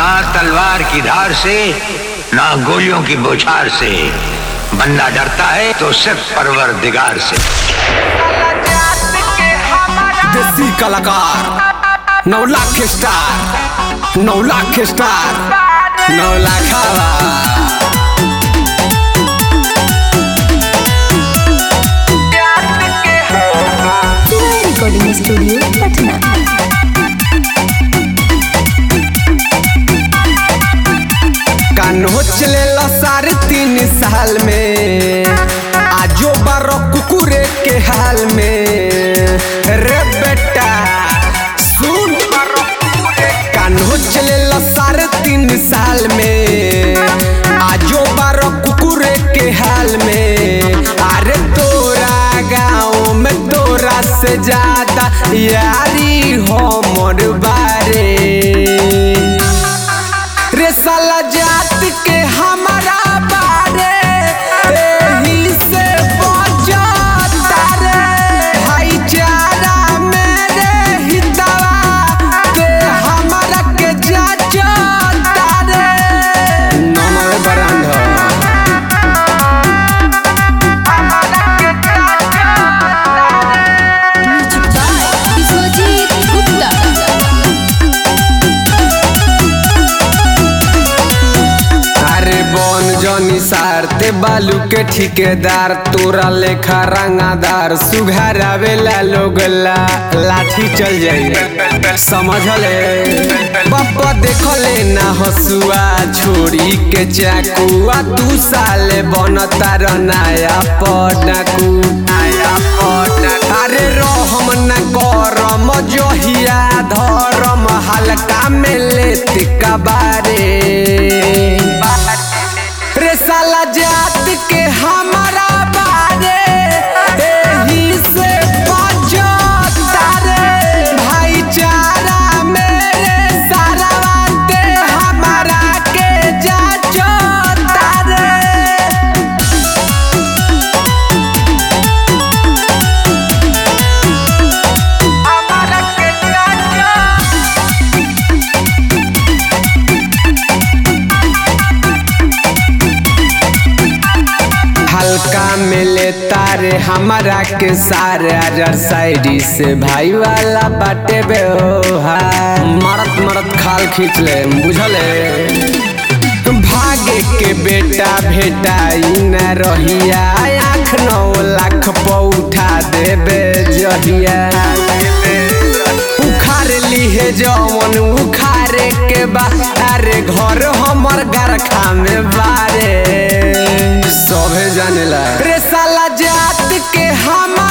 ना तलवार की धार से ना गोलियों की बौछार से बंदा डरता है तो सिर्फ परवर दिगार से देसी कलाकार नौ लाख स्टार नौ लाख स्टार नौ लाख रिकॉर्डिंग स्टूडियो पटना कान्हो चले साढ़े तीन साल में आजो बारो कुकुरे के हाल में रे बेटा सुन कान्हो चले साढ़े तीन साल में आजो बारो कुकुरे के हाल में अरे तोरा गाँव में तोरा से ज्यादा यारी हो मोर बारे रे साला जात के हमारा बारे एही से बचता रे भाईचारा मेरे हितवा ते हमारा के जाचता रे नमः बरांधा विश्वजीत गुप्ता अरे बन जनी सारते बालू के ठिकेदार तोरा लेखा रंगादार सुघर आवेला लोग ला लाठी चल जाई समझले बाबा देखले ना हसुआ छोड़ी के चाकुआ तू साले बनता र नया पटाकू नया पटाकू अरे रहम न करम जहिया धरम हल्का में लेत कबारे रे साला जात के हमारा बारे एही से बचता रे भाईचारा मेरे सारा बाते हमारा के जाचता रे हल्का में लेता रे हमारा के सारे अजर साइडी से भाई वाला बाटे बे हो हाय मरत मरत खाल खींच ले बुझले भागे के बेटा भेटाई न रहिया आँख नौ लाख पौठा देबे जहिया उखाड़ लीहे जवन उखाड़े के बारे घर हमर गरखा में बारे सभे जानेला रे साला जात के हमारा